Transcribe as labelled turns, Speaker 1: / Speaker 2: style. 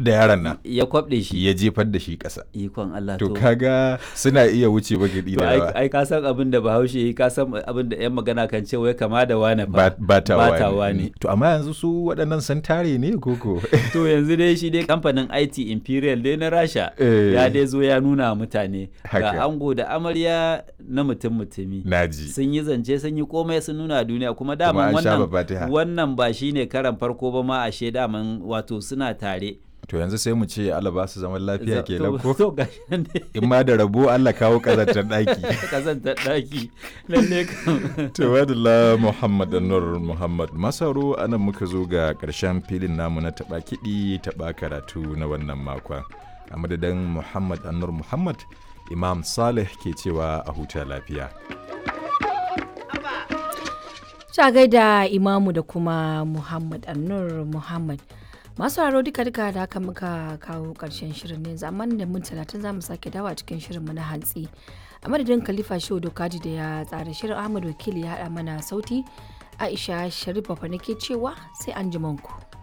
Speaker 1: da yaron nan
Speaker 2: ya kwabde shi
Speaker 1: ya jefar da shi ƙasa
Speaker 2: ikon Allah
Speaker 1: to kaga suna iya wuce bagidi
Speaker 2: to
Speaker 1: da
Speaker 2: ai
Speaker 1: yawa
Speaker 2: ai ka san abin da Bahaushe yi ka san abin da yan magana kan ce wai kama da wane fa
Speaker 1: Ba- batawa
Speaker 2: batawa
Speaker 1: ne
Speaker 2: ne
Speaker 1: to amma yanzu su waɗannan sun tare ne koko
Speaker 2: to yanzu dai shi dai kamfanin IT Imperial dai na Rasha
Speaker 1: Eh.
Speaker 2: ya dai zo ya nuna wa mutane
Speaker 1: Haka.
Speaker 2: ga ango da amarya na mutum mutumi
Speaker 1: naji
Speaker 2: sun yi zance sun yi komai sun nuna a duniya kuma
Speaker 1: Kuma
Speaker 2: daman
Speaker 1: an sha
Speaker 2: wannan
Speaker 1: fatiha.
Speaker 2: wannan ba shine karan farko ba ma ashe daman wato suna tare
Speaker 1: to yanzu sai mu ce Allah ba su zaman lafiya
Speaker 2: Za-
Speaker 1: kenan
Speaker 2: to-
Speaker 1: ko
Speaker 2: to gashi nan dai
Speaker 1: in ma da rabo Allah kawo kazantar ɗaki
Speaker 2: kazantar daki lalle kam
Speaker 1: Tawadala Muhammad Nur Muhammad Masaro anan muka zo ga ƙarshen filin namu na taɓa kiɗi taɓa karatu na wannan makon. A madadin Muhammad Anur Muhammad, Imam Saleh ke cewa a huta lafiya.
Speaker 3: Sha gaida imamu da kuma Muhammad Annur Muhammad. Masu haro duka duka da haka muka kawo ƙarshen shirin ne zaman da mun talatin za mu sake dawa cikin shirinmu na hantsi. A madadin Khalifa Shehu Dokaji da ya tsara shirin Ahmad Wakili ya haɗa mana sauti. Aisha Sharif Bafa nake cewa sai an ku.